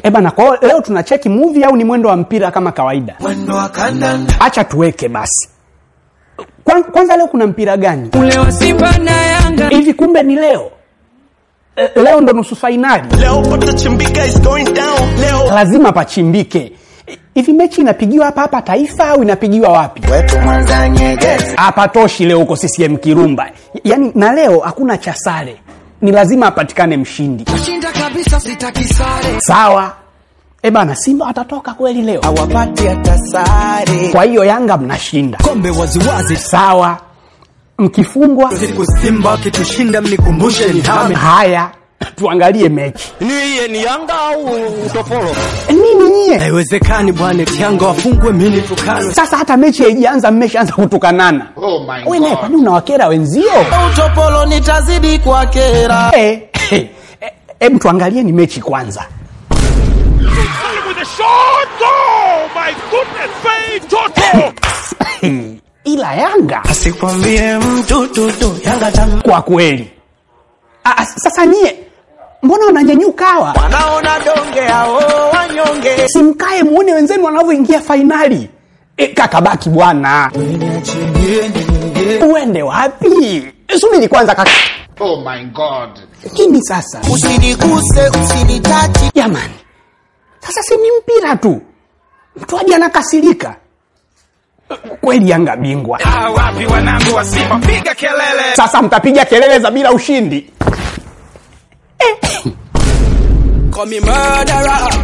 Eh bana, kwa hiyo leo tunacheki movie au ni mwendo wa mpira kama kawaida? mwendo wa kandanda Acha tuweke basi. Kwan- Kwanza leo kuna mpira gani ule wa Simba na Yanga hivi? Kumbe ni leo Eh, leo ndo nusu fainali, Leo patachimbika is going down. Leo lazima pachimbike. Hivi mechi inapigiwa hapa hapa Taifa au inapigiwa wapi? wetu Mwanza Nyegezi Hapatoshi leo huko CCM Kirumba. Yaani na leo hakuna cha sare, ni lazima apatikane mshindi. shinda kabisa, sitaki sare, Sawa. E bana, Simba watatoka kweli leo? hawapati hata sare, Kwa hiyo Yanga mnashinda. kombe waziwazi Sawa. Mkifungwa siku Simba wakitushinda, mnikumbushe ni hame haya, tuangalie mechi. ni iye ni Yanga au utopolo? Nini nyie? Haiwezekani bwana, eti Yanga wafungwe mini tukano. Sasa hata mechi haijaanza mmeshaanza kutukanana. Oh my Wewe naye God. kwani unawakera wenzio? Utopolo nitazidi kwa kera. Eh, eh, eh, Hebu tuangalie ni mechi kwanza. with a shot. Oh my goodness, Faye Toto. Ila Yanga Asikwambie mtu tutu Yanga tamu. kwa kweli. Ah, sasa nyie mbona wananyanyuka hawa? Wanaona donge hao wanyonge. Simkae muone wenzenu wanavyoingia fainali. E, kaka baki bwana, uende wapi? Subiri kwanza kaka. Oh my God. Nini sasa Usiniguse, usinitachi. jamani? Sasa si ni mpira tu, mtu aje anakasirika kweli. Yanga bingwa Ah, wapi wanangu wa Simba, piga kelele. sasa, mtapiga kelele za bila ushindi. Call me murderer.